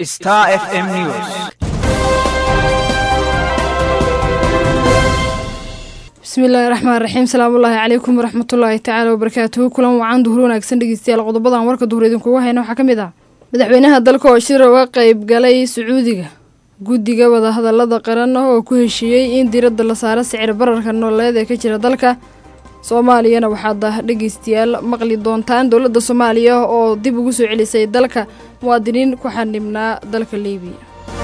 Star FM News. bismillaahi raxmaan raxiim salaamullaahi calaykum waraxmatullaahi tacaala wabarakaatuhu kulan wacan duhur wanaagsan dhegeystayaal qodobadan warka duhur idinkugu hayna waxaa ka mid ah madaxweynaha dalka oo shir uga qeyb galay sacuudiga guddiga wadahadalada qaran oo ku heshiiyey in diiradda la saaro sicir bararka nololeed ee ka jira dalka soomaaliyana waxaad dhegeystayaal maqli doontaan dowladda soomaaliya oo dib ugu soo celisay dalka muwaadiniin ku xanibnaa dalka liibiya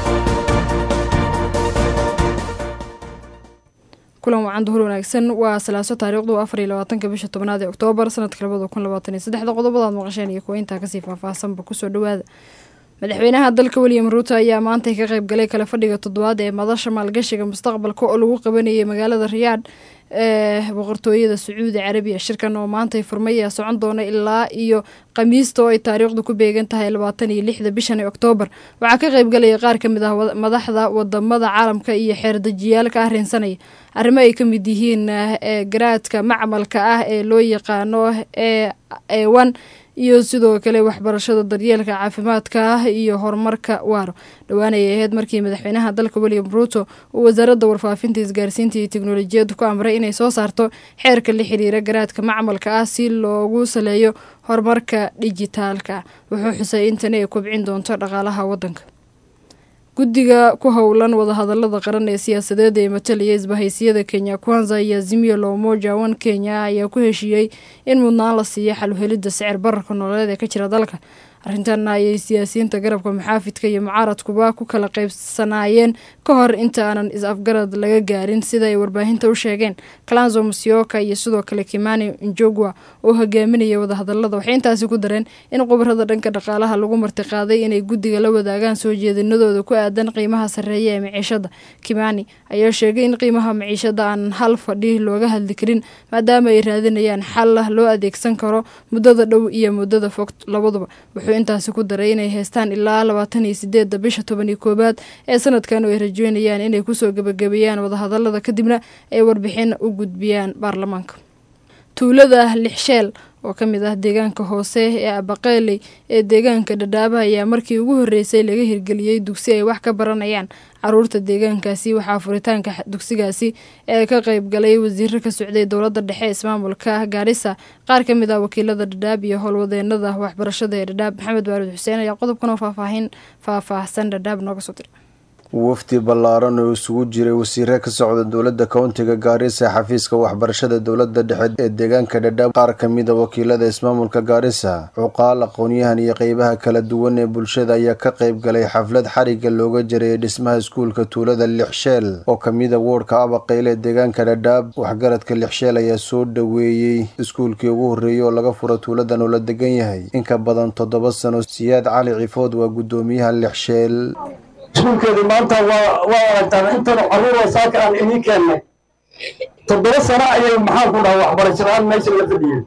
kulan wacan duhur wanaagsan waa salaaso taariikhdu afar iyo labaatanka bisha tobnaad ee oktoobar sanadka labada kun labaatan iyo saddexda qodobadaad maqasheen iyo kuwa intaa kasii faahfaahsanba kusoo dhawaada madaxweynaha dalka william ruuto ayaa maantay ka qayb galay kala fadhiga toddobaad ee madasha maalgashiga mustaqbalka oo lagu qabanayay magaalada riyaadh ee boqortooyada sacuudi carabiya shirkan oo maantay furmay ayaa socon doona ilaa iyo khamiista oo ay taariikhdu ku beegan tahay labaatan iyo lixda bishan ee oktoobar waxaa ka qayb galaya qaar ka mid ah madaxda wadamada caalamka iyo xeerdejiyaal ka arrinsanaya arrimo ay ka mid yihiin garaadka macmalka ah ee loo yaqaano ee ewan iyo sidoo kale waxbarashada daryeelka caafimaadka ah iyo horumarka waaro dhowaan ayay ahayd markii madaxweynaha dalka william ruuto uu wasaaradda warfaafinta isgaarsiinta iyo teknolojiyadda ku amray inay soo saarto xeerka la xiriira garaadka macmalka ah si loogu saleeyo horumarka dijitaalka wuxuu xusay in tani ay kobcin doonto dhaqaalaha waddanka guddiga ku howlan wadahadalada qaran ee siyaasadeed ee matalaya isbahaysiyada kenya kwanza iyo azimio la umoja one kenya ayaa ku heshiiyey in mudnaan la siiyo xaluhelidda sicir bararka nololeed ee ka jira dalka arrintan ayay siyaasiyiinta garabka muxaafidka iyo mucaaradkuba ku kala qaybsanaayeen ka hor inta aanan is-afgarad laga gaarin sida ay warbaahinta u sheegeen kalanzo musyoka iyo sidoo kale kimani njogwa oo hogaaminaya wadahadalada waxay intaasi ku dareen in khubarada dhanka dhaqaalaha lagu martiqaaday inay guddiga la wadaagaan soo jeedinadooda ku aadan qiimaha sarreeya ee maciishada kimani ayaa sheegay in qiimaha maciishada aan hal fadhi looga hadli karin maadaama ay raadinayaan xal loo adeegsan karo muddada dhow iyo muddada fog labaduba intaasi ku daray inay haystaan ilaa labaatan iyo sideedda bisha toban iyo koowaad ee sanadkan oo ay rajeynayaan inay kusoo gebagabeeyaan wadahadalada kadibna ay warbixin u gudbiyaan baarlamaanka tuulada lixsheel oo ka mid ah deegaanka hoose ee abaqeeley ee deegaanka dhadhaaba ayaa markii ugu horreysay laga hirgeliyey dugsi ay wax ka baranayaan caruurta deegaankaasi waxaa furitaanka dugsigaasi ee ka qayb galay wasiiro ka socday dowladda dhexe ismaamulka gaarisa qaar ka mid ah wakiilada dhadhaab iyo howlwadeenada waxbarashada ee dhadhaab maxamed baaruud xuseen ayaa qodobkan oo faahfaahin faahfaahsan dhadhaab nooga soo diray wafdi ballaaran oo isugu jiray wasiire ka socda dowladda kowntiga gaarisa xafiiska waxbarashada dowladda dhexe ee deegaanka dhadhaab qaar ka mida wakiilada ismaamulka gaarisa cuqaal aqoon-yahan iyo qeybaha kala duwan ee bulshada ayaa ka qayb galay xaflad xariga looga jarayay dhismaha iskuulka tuulada lixsheel oo kamida woodhka abaqeyle ee deegaanka dhadhaab waxgaradka lixsheel ayaa soo dhoweeyey iskuulkii ugu horreeyey oo laga furo tuuladan oo la degan yahay inka badan toddoba sano siyaad cali cifood waa guddoomiyaha lixsheel iskuulkeedii maanta waa waa aragtaan intanu caruura saaka aan idiin keennay toddoba sano ayay maxaan ku dhaha waxbarasho la-aan meesha la fadhiyeen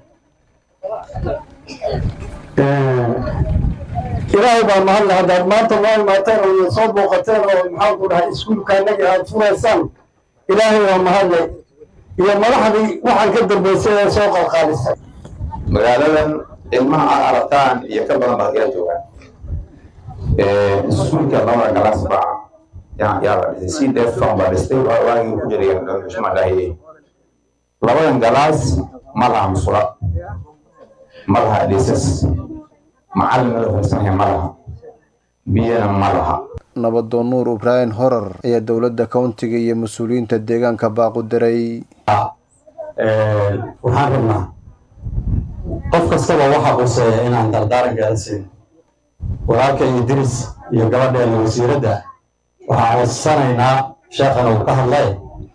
ilaahay baa mahadle haddaad maanta noo imaateen oo soo booqateen oo maxaan ku dhahay iskuulka annaga aad furaysaan ilaahay baa mahadle iyo madaxdii waxaan ka dambaysay ee soo qalqaalisay magaaladan ilmaha aad aragtaan iyo ka badan baad ila joogaan iskuulka labada galaas baa yaa la dhisay si defan baa dhistay waagii ku jiray xushma dhahiyey labadan galaas ma laha musula ma laha dhisas macallin la farsanaya ma laha biyana ma laha nabadoon nuur ibraahim horar ayaa dowladda kowntiga iyo mas-uuliyiinta deegaanka baaqu diray waxaan rabnaa qof kastaba waxa quseeya inaan dardaaran gaarsiin walaalka idris iyo gabadheena wasiiradda waxaan codsanaynaa sheekhan uu ka hadlay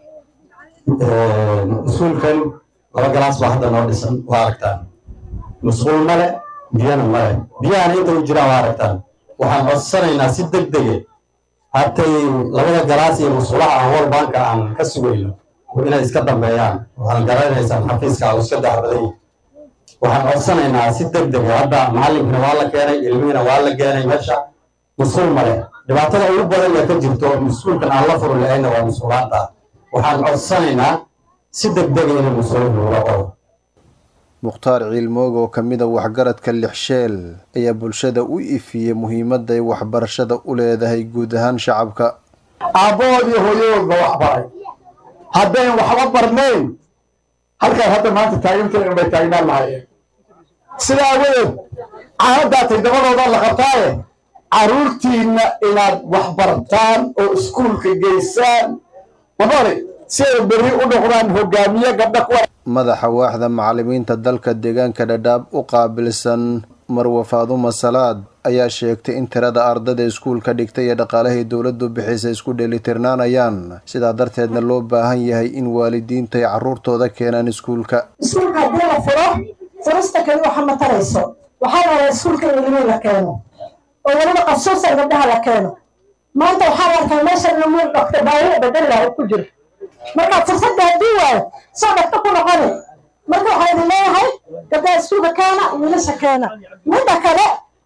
iskuulkan laba galaas baa hadda noo dhisan waa aragtaan musquul male biyana male biyahana inta u jiraan waa aragtaan waxaan codsanaynaa si deg dege hatay labada galaas iyo musqulaha aan wal banka aan ka sugayno inay iska dambeeyaan waxaan garanaysaan xafiiska uu iska daxbaday waxaan codsanaynaa si deg dega hadda macallinkina waa la keenay ilmihiina waa la keenay meesha musquul male dhibaatada ugu badan ee ka jirto musquulkan aan la furi lahayna waa musquulaanta waxaan codsanaynaa si deg dega inay musquul lagula qoro mukhtaar ciilmoog oo ka mid a waxgaradka lixsheel ayaa bulshada u ifiyey muhiimadda ay waxbarashada u leedahay guud ahaan shacabka aabbahoodii hooyadoodba wax baray haddayn waxba barnayn halkaan hadda maanta taagantayn bay taagnaan lahayeen sidaa awadeed caanadaatay dabadooda la qabtaaye carruurtiinna inaad wax bartaan oo iskuulka geysaan mabari si ay berri u noqdaan hogaamiye gabdha kuwa madaxa waaxda macallimiinta dalka deegaanka dhadhaab u qaabilsan marwa faaduma salaad ayaa sheegtay in tirada ardada iskuulka dhigtay ee dhaqaalahii dowladdu bixisa isku dheelitirnaanayaan sidaa darteedna loo baahan yahay in waalidiintu ay carruurtooda keenaan iskuulka iskuulka haddii la furo furista keli waxa ma tarayso waxaa la rabaa iskuulka in ilmihi la keeno oo weliba qasuusan gabdhaha la keeno maanta waxaa la arkaa meeshan inuu dhokta baahida bedel laha ku jiro marka fursadda haddii waayo soo dhakta ku noqoni marka waxaa idin leeyahay gabdhaha iskuulka keena wiilasha keena midda kale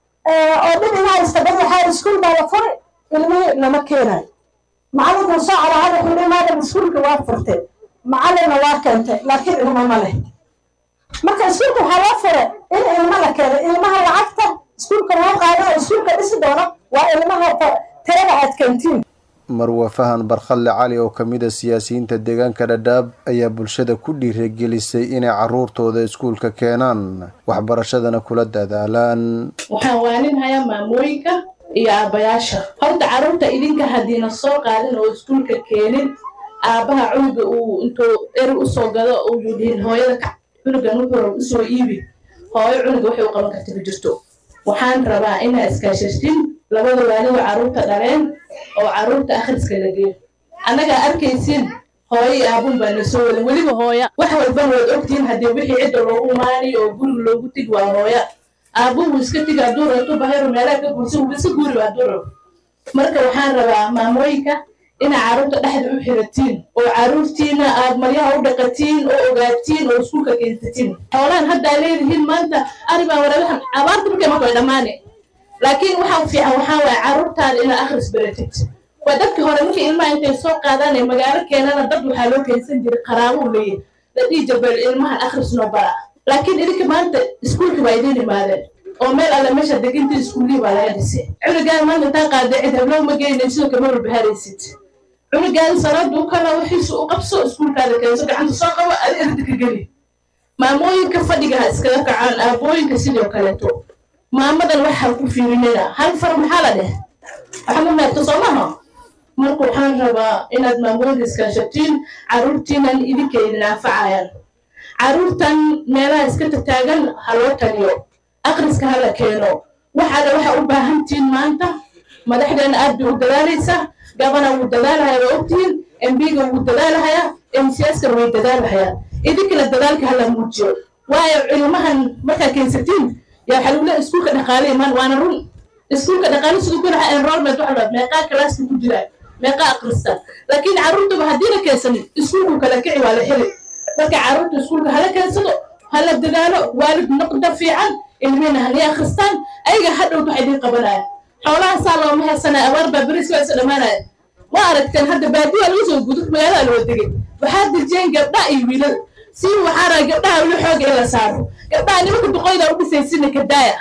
oo dhib ina haysta dad waxaa iskuul baa la furi ilmihii lama keenayo macallinkuu soo calaahada wuxuu dhi maadam iskuulka waa furtay macallinna waa keentay laakiin ilmo ma leh marka iskuulka waxaa loo fure in ilmo la keeno ilmaha lacagta iskuulka loo qaado oo iskuulka dhisi doono waa ilmaha tirada aad keentiin marwa fahan barkhalle cali oo ka mid a siyaasiyiinta deegaanka dhadhaab ayaa bulshada ku dhiirigelisay inay carruurtooda iskuulka keenaan waxbarashadana kula dadaalaan waxaan waaninhayaa maamooyinka iyo aabbayaasha horta carruurta idinka haddiina soo qaadin oo iskuulka keenin aabbaha cunuga uu intuu eri usoo gado uu yidhiin hooyada ka cunugan wuxuu usoo iibi hooyo cunuga waxay u qaban karta ma jirto waxaan rabaa inaa iskaashashtin labada waalida carruurta dhaleen oo carruurta akhriska la geeyo annagaa arkaysin hooyo iyo aabun baa na soo wadan weliba hooya wax walban waad ogtihiin haddii wixii cidda loogu maani oo guriga loogu tigi waa hooya aabun wuu iska tigi hadduu rabto bahayro meelaha ka guursan wuu iska guuri hadduu rabo marka waxaan rabaa maamooyinka inaa carruurta dhexda u xiratiin oo carruurtiina aad maryaha u dhaqatiin oo ogaatiin oo iskuulka keensatiin xoolahan haddaa leedihiin maanta aribaa warabahan abaarta markay marka way dhammaane laakiin waxaa fiican waxaa waaye carruurtaada inaad akhris baratid waa dadkii hore markii ilmaha intay soo qaadaan ee magaalo keenana dad waxaa loo keensan jiray qaraabo u leeyahy la dhihi jabeel ilmahan akhris noo bara laakiin idinka maanta iskuulka waa idiin imaadeen oo meel alle meesha degintii iskuullihii baa laga dhisay cunugaan maanta intaa qaada cid hablow ma geynay sidoo kama walbaharaysid cunugaan salaada u kala wixiisu u qabso iskuulkaada keenso gacanta soo qabo ad erda ka geli maamooyinka fadhiga ha iskaga kacaan aabooyinka sidoo kaleeto maamadan waxaa ku fiirinina hal far maxaa la dheh waxaa ma meerto soo maha marka waxaan rabaa inaad maamooyinka iskaashatiin carruurtiinan idinka idin anfacayaan carruurtan meelaha iska tataagan ha loo taliyo akhriska ha la keeno waxaada waxaa u baahantihiin maanta madaxdeena aad bay u dadaalaysaa gabana wuu dadaalahaya waa ogtihiin embiga wuu dadaalahaya mcskana way dadaalahayaan idinkana dadaalka hala muujiyo waayo cilmahan markaa keensatiin yaa waxaa lagu leeya iskuulka dhaqaale imaan waana run iskuulka dhaqaale siduu ku lahaa enrollment waxa la meeqaa kalaaska ku jiraa meeqaa akrista laakiin carruurtaba haddii la keensanin iskuulku kala kici waa la heli marka carruurta iskuulka hala keensado hala dadaalo waalid noqda fiican ilmihina hanii akhristaan ayaga hadhowt waxa idiin qabanaya xoolaha saa looma heesanaya abaar baa beriska waa isa dhammaanaya ma aragteen hadda baadiyaa lagu soo gudo magaalada loo degay waxaa dejiyeen gabdhaha iyo wiilal si waxaa raa gabdhaha weli xooga in la saaro gabdhaha nimanka duqoyda u dhisaysina kadaaya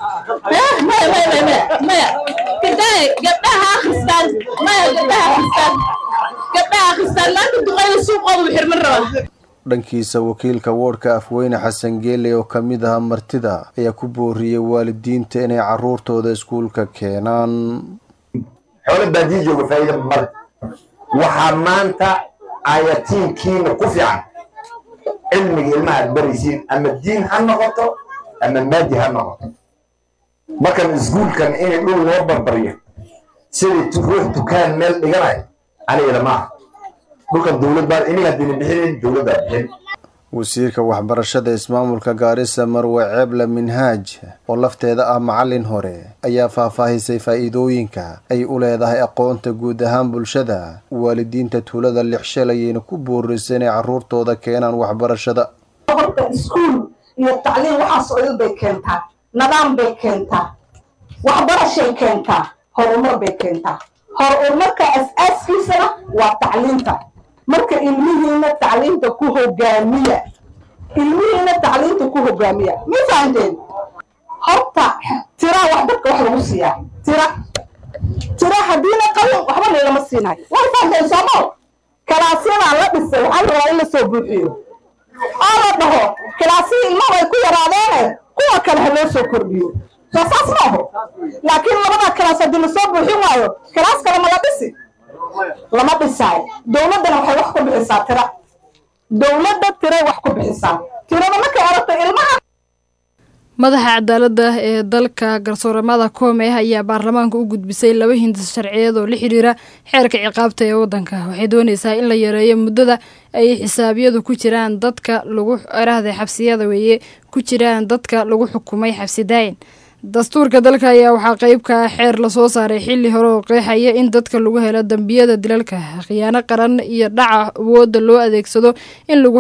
maya maya maya maya maya kadaaya gabdhaha akhristaan maya gabdhaha akhristaan gabdhaha akhristaan maanta duqoyda suuqooda u xirman rabaa dhankiisa wakiilka woodhka afweyne xasan geele oo ka mid aha martida ayaa ku booriyey waalidiinta inay carruurtooda iskuulka keenaan xoolo baadiya jooga faa'iida male waxaa maanta ayatiinkiina ku fiican cilmiga ilmaha aad baraysiin ama diin ha noqoto ama maadi ha noqoto markan iskuulkan inay dhul loo barbaryo sidai ruux dukaan meel dhiganayo anigana maaha dhulkan dowlad baa iniga haddiina bixinayn dowladdaa bixin wasiirka waxbarashada ismaamulka gaarisa marwe ceebla minhaaj oo lafteeda ah macallin hore ayaa faahfaahisay faa'iidooyinka ay u leedahay aqoonta guud ahaan bulshada waalidiinta tuulada lixshal ayayna ku boorisay inay carruurtooda keenaan waxbarashada horta iskuul iyo tacliim waxaas oo dhan bay keentaa nidaam bay keentaa waxbarashay keentaa horumar bay keentaa horumarka as-aaskiisana waa tacliinta marka ilmihiina tacliinta ku hogaamiya ilmihiina tacliinta ku hogaamiya ma fahanteen horta tira wax dadka wax lagu siiyaa tira tira haddiina qalin waxba laylama siinayo way fahanteen soomo kalaasyadaa la dhisay waxaa la rabaa in la soo buuxiyo oo la dhaho kalaasihii ilmaha ay ku yaraadeene kuwa kale ha loo soo kordhiyo soo saas ma aho laakiin labada kalaas haddii lasoo buuxin waayo kalaas kale ma la dhisi lama dhisaayo dowladdana waxay wax ku bixisaa tira dowladda tiray wax ku bixisaa tirada markay aragto ilmaha madaxa cadaaladda ee dalka garsooramada koome ayaa baarlamaanka u gudbisay laba hindis sharciyeed oo la xiriira xeerka ciqaabta ee waddanka waxay doonaysaa in la yareeyo muddada ay xisaabyadu ku jiraan dadka lagu erahda xabsiyada weeye ku jiraan dadka lagu xukumay xabsi daayin dastuurka dalka ayaa waxaa qeyb ka ah xeer lasoo saaray xili hore oo qeexaya in dadka lagu helo dembiyada dilalka khiyaano qaran iyo dhaca awoodda loo adeegsado in lagu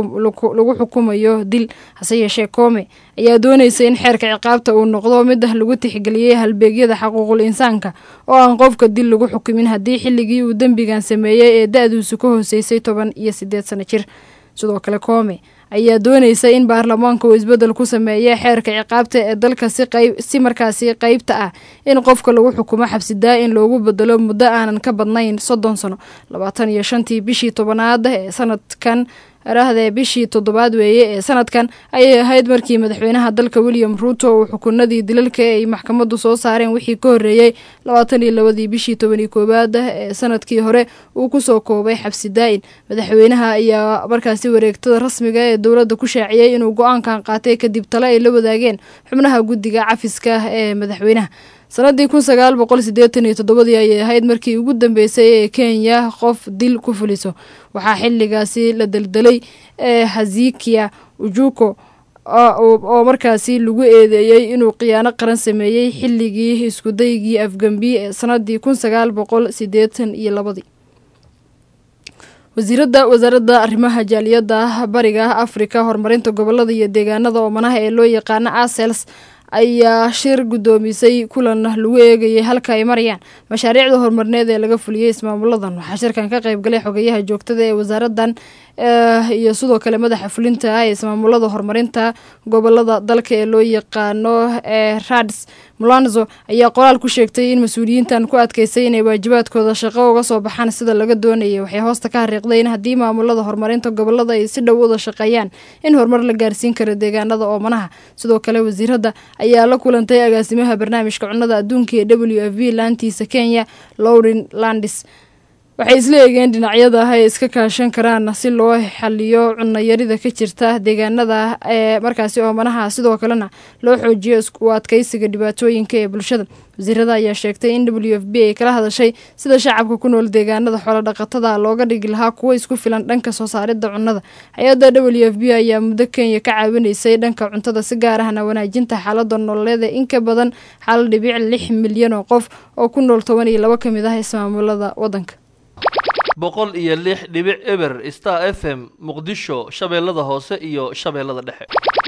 xukumayo dil hase yeeshee koome ayaa doonaysa in xeerka ciqaabta uu noqdo mid lagu tixgeliyey halbeegyada xaquuqul insaanka oo aan qofka dil lagu xukumin haddii xilligii uu dembigan sameeyey ee da-duusu ka hooseysay toban iyo sideed sano jir sidoo kale koome ayaa doonaysa in baarlamaanka uu isbeddel ku sameeya xeerka ciqaabta ee dalka si qayb si markaasi qeybta ah in qofka lagu xukumo xabsi daa-in loogu bedelo muddo aanan ka badnayn soddon sano labaatan iyo shantii bishii tobanaad ee sanadkan arahdee bishii toddobaad weeye ee sanadkan ayay ahayd markii madaxweynaha dalka william ruuto uu xukunadii dilalka ay maxkamaddu soo saareen wixii ka horreeyey labaatan iyo labadii bishii tobaniyo koowaad ee sanadkii hore uu kusoo koobay xabsi daa-in madaxweynaha ayaa markaasi wareegtada rasmiga ee dowladda ku shaaciyey inuu go-aankan qaatay kadib tale ay la wadaageen xubnaha guddiga cafiska ee madaxweynaha sanadii kun sagaal boqol sideetan iyo toddobadii ayay ahayd markii ugu dambeysay ee kenya qof dil ku fuliso waxaa xiligaasi la deldelay ee hazikia ujuko oo markaasi lagu eedeeyey inuu khiyaano qaran sameeyey xilligii iskudaygii afgambi ee sanadii kun sagaal boqol sideetan iyo labadii wasiirada wasaaradda arrimaha jaaliyadda bariga afrika horumarinta gobolada iyo deegaanada oomanaha ee loo yaqaano asels ayaa shir guddoomisay kulan lagu eegayay halka ay marayaan mashaariicda horumarineed ee laga fuliyey ismaamuladan waxaa shirkan ka qeybgalay xogeyaha joogtada ee wasaaradan iyo sidoo kale madaxa fulinta ah ee ismaamulada horumarinta gobolada dalka ee loo yaqaano ee rads mulanzo ayaa qoraal ku sheegtay in mas-uuliyiintan ku adkeysay inay waajibaadkooda shaqo uga soo baxaan sida laga doonayay waxay hoosta ka hariiqday in haddii maamulada horumarinta gobolada ay si dhow wada shaqeeyaan in horumar la gaarsiin karo deegaanada oomanaha sidoo kale wasiiradda ayaa la kulantay agaasimaha barnaamijka cunnada adduunka ee w f v laantiisa kenya lowrin landis waxay isla eegeen dhinacyada ah ay iska kaashan karaan si loo xaliyo cunayarida ka jirta deegaanada ee markaasi oomanaha sidoo kalena loo xoojiyo u adkeysiga dhibaatooyinka ee bulshada wasiirada ayaa sheegtay in w f b ay kala hadashay sida shacabka ku nool deegaanada xoolodhaqatada looga dhigi lahaa kuwo isku filan dhanka soo saaridda cunnada hay-adda w f b ayaa muddo kenya ka caawinaysay dhanka cuntada si gaar ahna wanaajinta xaalada nololeeda in ka badan xal dhibic lix milyan oo qof oo ku nool toban iyo labo ka mid ah ismaamulada waddanka boqol iyo lix dhibic eber star f m muqdisho shabeellada hoose iyo shabeellada dhexe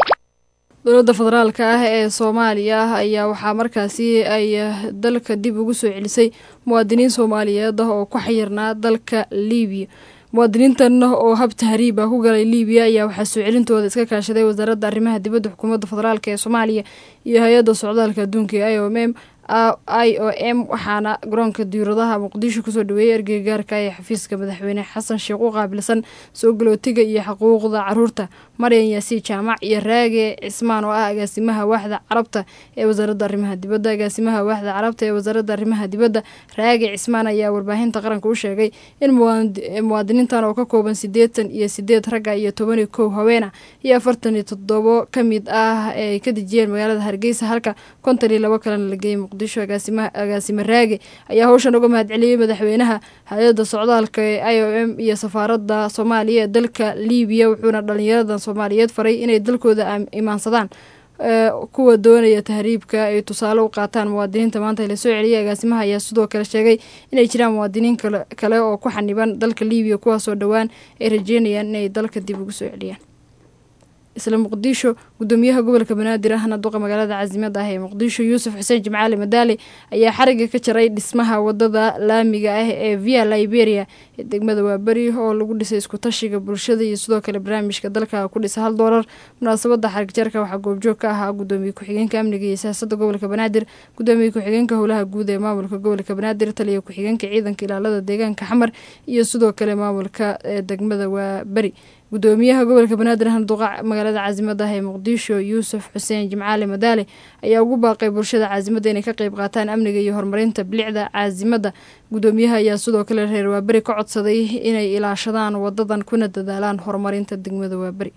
dowladda federaalka ah ee soomaaliya ayaa waxaa markaasi ay dalka dib ugu soo celisay muwaadiniin soomaaliyeed ah oo ku xayirnaa dalka liibiya muwaadiniintan oo hab tahriib ah ku galay liibiya ayaa waxaa soo celintooda iska kaashaday wasaaradda arrimaha dibadda xukuumadda federaalk ee soomaaliya iyo hay-adda socdaalka adduunka ee i o m i o m waxaana garoonka diiradaha muqdisho kusoo dhaweeyey ergeygaarka ee xafiiska madaxweyne xasan sheekh u qaabilsan soo galootiga iyo xuquuqda caruurta maryan yaasiin jaamac iyo raage cismaan oo ah agaasimaha waaxda carabta ee wasaaradda arrimaha dibadda agaasimaha waaxda carabta ee wasaaradda arrimaha dibadda raage cismaan ayaa warbaahinta qaranka u sheegay in muwaadiniintan oo ka kooban siddeetan iyo sideed ragga iyo toban iyo kow haweena iyo afartan iyo toddobo ka mid ah ee ay ka dejiyeen magaalada hargeysa halka konton iyo labo kalena la geeyey muqdisho agaasime raage ayaa howshan uga mahadceliyey madaxweynaha hay-adda socdaalka ee i o m iyo safaaradda soomaaliya ee dalka liibiya wuxuuna dhalinyaradan soomaaliyeed faray inay dalkooda imaansadaan kuwa doonaya tahriibka ay tusaale u qaataan muwaadiniinta maanta la soo celiyay agaasimaha ayaa sidoo kale sheegay inay jiraan muwaadiniin kale oo ku xaniban dalka liibiya kuwaasoo dhowaan ay rajeynayaan inay dalka dib ugu soo celiyaan isla muqdisho gudoomiyaha gobolka banaadir ahna duqa magaalada caasimada ah ee muqdisho yuusuf xuseen jimcaali madaali ayaa xariga ka jaray dhismaha wadada laamiga ah ee via liberia ee degmada waaberi oo lagu dhisay iskutashiga bulshada iyo sidoo kale barnaamijka dalka ku dhisa hal doolar munaasabada xarig jarka waxaa goobjoog ka ahaa gudoomiye ku-xigeenka amniga iyo siyaasada gobolka banaadir gudoomiye ku-xigeenka howlaha guud ee maamulka gobolka banaadir taliya ku-xigeenka ciidanka ilaalada deegaanka xamar iyo sidoo kale maamulka ee degmada waaberi gudoomiyaha gobolka banaadir ahna duqa magaalada caasimada ah ee muqdisho yuusuf xuseen jimcaali madaale ayaa ugu baaqay bulshada caasimada inay ka qeyb qaataan amniga iyo horumarinta bilicda caasimada gudoomiyaha ayaa sidoo kale reer waaberi ka codsaday inay ilaashadaan wadadan kuna dadaalaan horumarinta degmada waaberi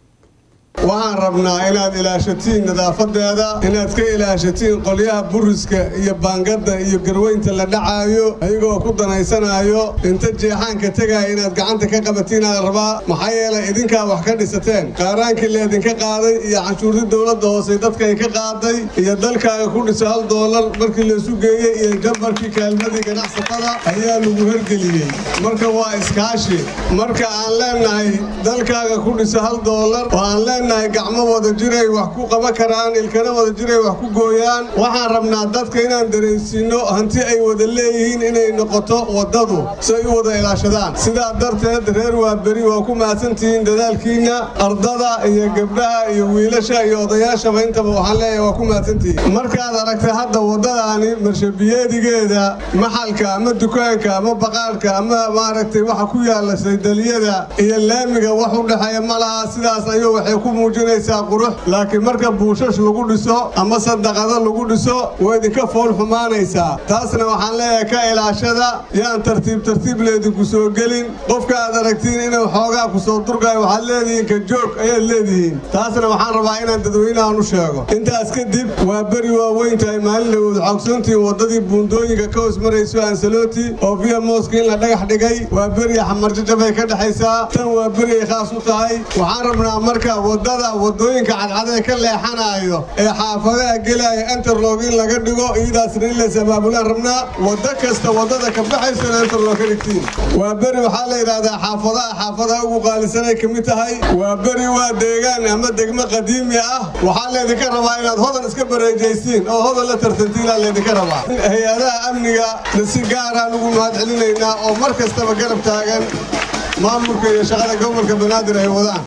waxaan rabnaa inaad ilaashatiin nadaafadeeda inaad ka ilaashatiin qolyaha buriska iyo baangada iyo garweynta la dhacaayo ayagoo ku danaysanaayo inta jeexaanka tegaya inaad gacanta ka qabatiin aad rabaa maxaa yeelay idinkaa wax ka dhisateen qaaraankii laydinka qaaday iyo canshuurtii dowladda hoose dadkay ka qaaday iyo dalkaaga ku dhisa hal doolar markii laysu geeyey iyo jambarkii kaalmadii ganacsatada ayaa lagu hergeliyey marka waa iskaashi marka aan leenahay dalkaaga ku dhisa hal doolar oo aan leenahay gacmo wada jiray wax ku qaban karaan ilkana wada jiray wax ku gooyaan waxaan rabnaa dadka inaan dareensiino hanti ay wada leeyihiin inay noqoto waddadu si ay u wada ilaashadaan sidaa darteed reer waaberi waa ku mahadsantihiin dadaalkiinna ardada iyo gabdhaha iyo wiilasha iyo odayaashaba intaba waxaan leeyahay waa ku mahadsantihiin markaad aragta hadda waddadaani marshabiyeedigeeda maxalka ama dukaanka ama baqaadhka ama maaragtay waxa ku yaalla saydaliyada iyo laamiga wax u dhexeeya ma laha sidaas ayuu waxay ku muujinaysaa qurux laakiin marka buushash lagu dhiso ama sadaqado lagu dhiso way idinka fool xumaanaysaa taasna waxaan leeyahay ka ilaashada yaan tartiib tartiib leedinku soo gelin qofka aad aragtiin inuu xoogaa ku soo durgayo waxaad leedihiin ka joog ayaad leedihiin taasna waxaan rabaa inaan dadweynahan u sheego intaas kadib waa beri waaweyn tahay maalin dhawood xoogsantiin waddadii buundooyinka ka hoos marayso ansaloti oo via mooska in la dhagax dhigay waa beri xamarjajabay ka dhexaysaa tan waa beri ay khaas u tahay waxaan rabnaa marka waddada waddooyinka cadcadee ka leexanaayo ee xaafadaha gelaya enterlog in laga dhigo iyadaasna in lays abaabulaan rabnaa waddo kasta waddada ka baxaysona enterlog ka dhigtiin waa beri waxaa la yidhaahdaa xaafadaha xaafadaha ugu qaalisanay ka mid tahay waa beri waa deegaan ama degmo qadiimi ah waxaa laydinka rabaa inaad hodan iska bareejaysiin oo hodan la tartantiinaa laydinka rabaa hay-adaha amniga si gaaraan ugu mahad celinaynaa oo mar kastaba garab taagan maamulka iyo shaqada gobolka banaadir ay wadaan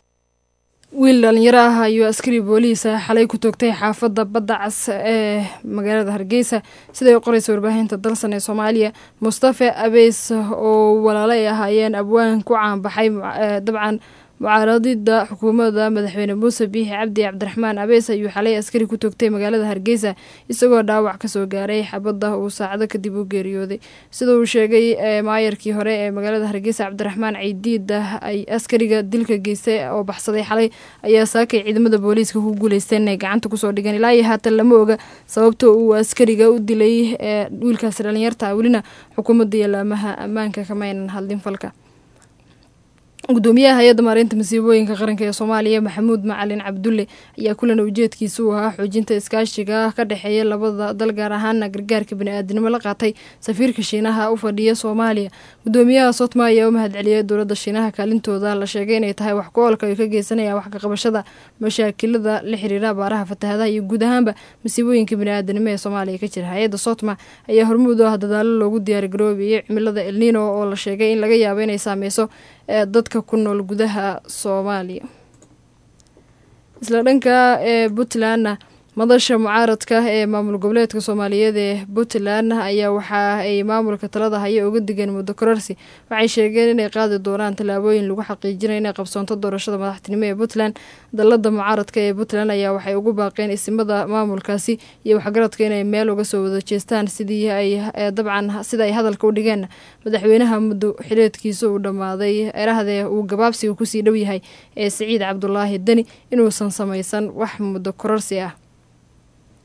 wiil dhalinyaro ah ayuu askari booliisa xalay ku toogtay xaafadda badda cas ee magaalada hargeysa siday qoraysa warbaahinta dalsan ee soomaaliya mustafe abeys oo walaalo ay ahaayeen abwaan ku caanbaxay dabcan mucaaradida xukuumadda madaxweyne muuse biixi cabdi cabdiraxmaan abeys ayuu xalay askari ku toogtay magaalada hargeysa isagoo dhaawac kasoo gaaray xabadda uu saacado kadib u geeriyooday sida uu sheegay maayarkii hore ee magaalada hargeysa cabdiraxmaan ciidiida ay askariga dilka geystay oo baxsaday xalay ayaa saakay ciidamada booliiska ku guuleysteen inay gacanta kusoo dhigeen ilaa iyo haatan lama oga sababta uu askariga u dilay ee wiilkaasi dhalinyarta welina xukuumadda iyo laamaha ammaanka kamaynan hadlin falka gudoomiyaha hay-adda maareynta masiibooyinka qaranka ee soomaaliya maxamuud macalin cabdulle ayaa kulan ujeedkiisa u ahaa xoojinta iskaashiga ka dhexeeya labada dal gaar ahaana gargaarka bani-aadinimo la qaatay safiirka shiinaha u fadhiya soomaaliya gudoomiyaha sotma ayaa u mahadceliyay dowladda shiinaha kaalintooda la sheegay inay tahay wax ku-oolka ay ka geysanayaan wax kaqabashada mashaakilada la xiriira abaaraha fatahadaha iyo guud ahaanba masiibooyinka bani-aadanimo ee soomaaliya ka jira hay-adda sotma ayaa hormuud u ah dadaalo loogu diyaargaroobayay cimilada elnino oo la sheegay in laga yaabo inay saameyso ee dadka ku nool gudaha soomaaliya isla dhanka ee puntlandna madasha mucaaradka ee maamul goboleedka soomaaliyeed ee puntland ayaa waxa ay maamulka talada haya uga digeen muddo kororsi waxay sheegeen inay qaadi doonaan tallaabooyin lagu xaqiijinayo inay qabsoonto doorashada madaxtinimo ee puntland dalada mucaaradka ee puntland ayaa waxay ugu baaqeen isimada maamulkaasi iyo waxgaradka inay meel uga soo wada jeestaan sidii ay dabcan sida ay hadalka u dhigeen madaxweynaha muddo xileedkiisa uu dhammaaday erahdee uu gabaabsiga kusii dhow yahay ee siciid cabdulaahi deni inuusan samaysan wax muddo kororsi ah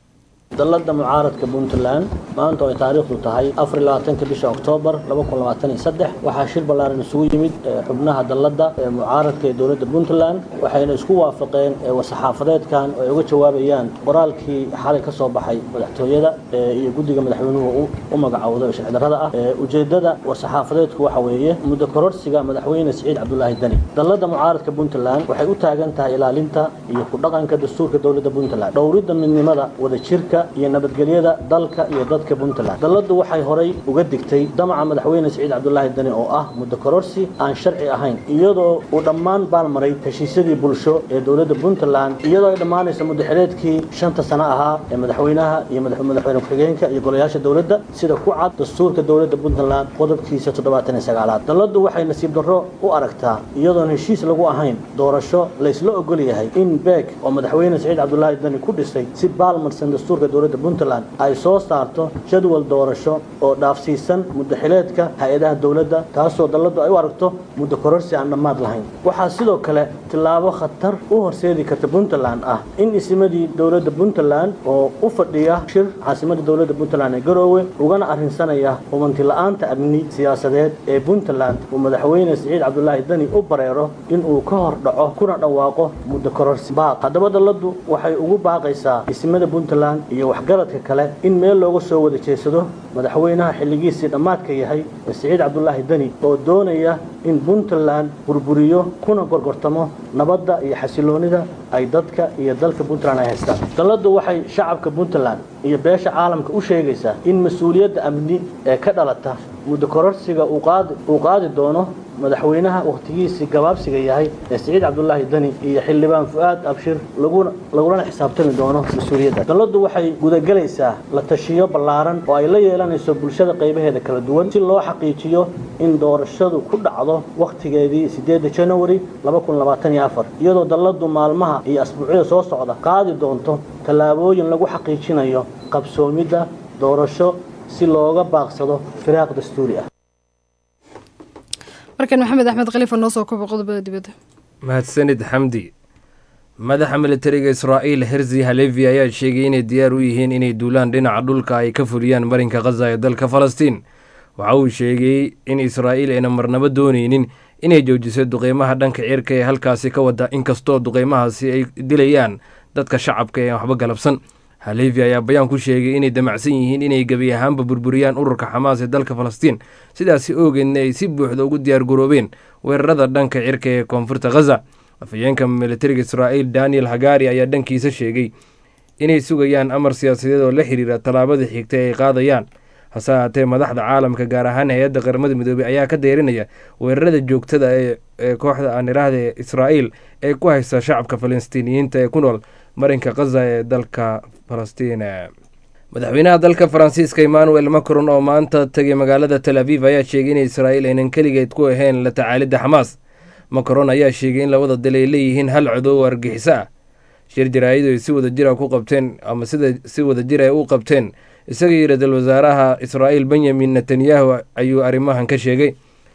dalladda mucaaradka puntland maanta oo ay taariikhdu tahay afar iyo labaatanka bisha oktoobar laba kun labaatan iyo saddex waxaa shir ballaaran isugu yimid xubnaha dalladda ee mucaaradka ee dowladda puntland waxayna isku waafaqeen war-saxaafadeedkan oo ay uga jawaabayaan qoraalkii xalay ka soo baxay madaxtooyada iyo guddiga madaxweynuhu u magacowday oo sharci darrada ah ujeeddada war-saxaafadeedku waxa weeye muddo kororsiga madaxweyne siciid cabdulaahi deni dalladda mucaaradka puntland waxay u taagan tahay ilaalinta iyo ku dhaqanka dastuurka dowladda puntland dhowridda midnimada wadajirka iyo nabadgelyada dalka iyo dadka puntland dalladdu waxay horay uga digtay damaca madaxweyne siciid cabdulaahi deni oo ah muddo kororsi aan sharci ahayn iyadoo uu dhammaan baalmaray heshiisyadii bulsho ee dowladda puntland iyadoo ay dhammaanayso muddaxileedkii shanta sano ahaa ee madaxweynaha iyo madaxweyne ku-xigeenka iyo golayaasha dowladda sida ku cad dastuurka dowladda puntland qodobkiisa toddobaatan iyo sagaalaad dalladdu waxay nasiib darro u aragtaa iyadoon heshiis lagu ahayn doorasho laysla ogol yahay in beeg oo madaxweyne siciid cabdulaahi deni ku dhisay si baalmarsan dastuurka dowladda puntland ay soo saarto jadwal doorasho oo dhaafsiisan muddaxileedka hay-adaha dowladda taasoo dalladdu ay u aragto muddo kororsi aan dhammaad lahayn waxaa sidoo kale tillaabo khatar u horseedi karta puntland ah in isimadii dowladda puntland oo u fadhiya shir caasimadda dowladda puntland ee garoowe ugana arrinsanaya hubanti la-aanta amni siyaasadeed ee puntland uu madaxweyne siciid cabdulaahi deni u bareero inuu ka hor dhaco kuna dhawaaqo muddo kororsi baaq haddaba dalladdu waxay ugu baaqaysaa isimada puntland iyo waxgaradka kale in meel looga soo wada jeedsado madaxweynaha xilligiisii dhammaadka yahay siciid cabdulaahi deni oo doonaya in puntland burburiyo kuna gorgortamo nabadda iyo xasiloonida ay dadka iyo dalka puntland ay haystaan dalladdu waxay shacabka puntland iyo beesha caalamka u sheegaysaa in mas-uuliyadda amni ee ka dhalata muddo kororsiga uu qaadi doono madaxweynaha wakhtigiisii gabaabsiga yahay ee siciid cabdulaahi deni iyo xildhibaan fu-aad abshir lagulana xisaabtami doono mas-uuliyadda dalladdu waxay gudagelaysaa la tashiyo ballaaran oo ay la yeelanayso bulshada qaybaheeda kala duwan si loo xaqiijiyo in doorashadu ku dhacdo wakhtigeedii sideedda janawari iyadoo dalladdu maalmaha iyo asbuucyada soo socda qaadi doonto tallaabooyin lagu xaqiijinayo qabsoomidda doorasho si looga baaqsado firaaq dastuuri ah markan maxamed axmed khaliifa noo soo kobo qodobada dibadda mahadsanid xamdi madaxa militariga israa'iil herzi halevi ayaa sheegay inay diyaar u yihiin inay duulaan dhinaca dhulka ay ka fuliyaan marinka khaza ee dalka falastiin waxa uu sheegay in israa'iil ayna marnabo doonaynin inay joojiso duqeymaha dhanka cirka ee halkaasi ka wada inkastoo duqeymahaasi ay dilayaan dadka shacabka ee waxba galabsan halevi ayaa bayaan ku sheegay inay damacsan yihiin inay gebi ahaanba burburiyaan ururka xamaas ee dalka falastiin sidaasi oogeedna ay si buuxda ugu diyaar garoobeen weerarada dhanka cirka ee koonfurta khaza afhayeenka militariga israa'iil daniel hagari ayaa dhankiisa sheegay inay sugayaan amar siyaasadeed oo la xiriira tallaabada xigta ee ay qaadayaan hase ahaatee madaxda caalamka gaar ahaan hay-adda qaramada midoobey ayaa ka dayrinaya weerarada joogtada ee kooxda aaniraahda ee israa'iil ee ku haysta shacabka falastiiniyiinta ee ku nool marinka khaza ee dalka falastiin madaxweynaha dalka faransiiska emmanuel macron oo maanta tegay magaalada tel aviv ayaa sheegay in israa'iil aynan keligeed ku ahayn la tacaalidda xamaas macron ayaa sheegay in labada dal ay leeyihiin hal codow argixiso ah shir jaraa'id ay si wada jira ku qabteen ama sida si wada jir ay u qabteen isaga iyo ra-iisul wasaaraha israa'iil benyamin netanyahu ayuu arrimahan ka sheegay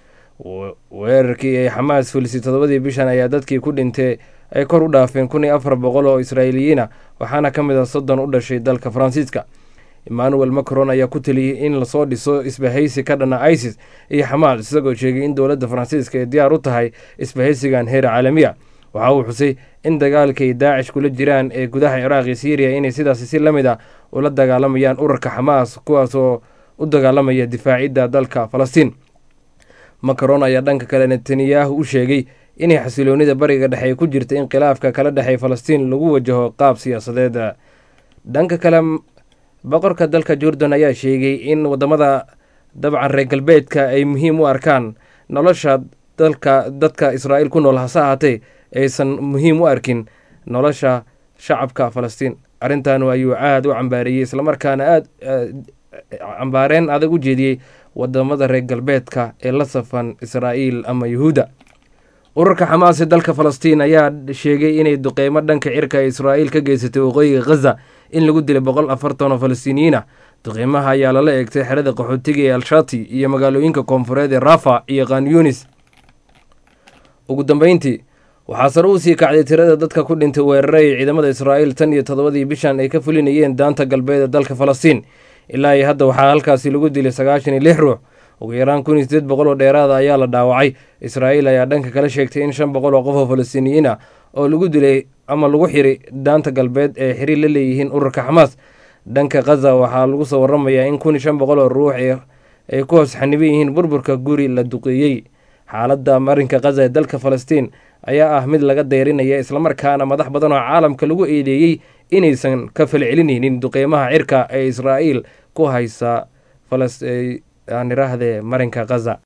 weerarkii ay xamaas fulisay toddobadii bishan ayaa dadkii ku dhintay ay kor u dhaafeen kun iyo afar boqol oo israa'iiliyiin ah waxaana ka mid ah soddon u dhashay dalka faransiiska emmanuel macron ayaa ku teliyey in lasoo dhiso isbahaysi ka dhana isis iyo xamaas isagoo sheegay in dowladda faransiiska ay diyaar u tahay isbahaysigan heer caalamiya waxa uu xusay in dagaalkay daacish kula jiraan ee gudaha ciraaq iyo syriya inay sidaasi si la mid ah ula dagaalamayaan ururka xamaas kuwaasoo u dagaalamaya difaacidda dalka falastiin macron ayaa dhanka kale netanyahu u sheegay inay xasiloonida bariga dhexe ay ku jirta in khilaafka kala dhexey falastiin lagu wajaho qaab siyaasadeed dhanka kale boqorka dalka jordan ayaa sheegay in wadamada dabcan reer galbeedka ay muhiim u arkaan nolosha dalka dadka israa'iil ku nool hase ahaatee aysan muhiim u arkin nolosha shacabka falastiin arrintan ayuu aad u cambaareeyey islamarkaana aad cambaareen adag u jeediyey wadamada reer galbeedka ee la safan israa'iil ama yuhuudda ururka xamaas ee dalka falastiin ayaa sheegay inay duqeymo dhanka cirka ee israa'iil ka geysatay waqooyiga khaza in lagu dilay boqol afartan oo falastiiniyiin ah duqeymaha ayaa lala eegtay xerada qaxootiga ee al-shati iyo magaalooyinka koonfureed ee rafa iyo khan yunis ugu dambeyntii waxaa sare u sii kacday tirada dadka ku dhintay weerare ay ciidamada israa'iil tan iyo toddobadii bishan ay ka fulinayeen daanta galbeed ee dalka falastiin ilaa iyo hadda waxaa halkaasi lagu dilay sagaashan iyo lix ruux ugu yaraan kun iyo sideed boqol oo dheeraada ayaa la dhaawacay israa'iil ayaa dhanka kala sheegtay in shan boqol oo qof oo falastiiniyiin ah oo lagu dilay ama lagu xiray daanta galbeed ee xiriir la leeyihiin ururka xamaas dhanka khaza waxaa lagu soo waramayaa in kun iyo shan boqol oo ruux ay ku hoos xaniban yihiin burburka guri la duqeeyey xaaladda marinka khaza ee dalka falastiin ayaa ah mid laga deyrinaya islamarkaana madax badan oo caalamka lagu eedeeyey inaysan ka falcelinaynin duqeymaha cirka ee israa'iil ku haysa aan iraahde marinka khaza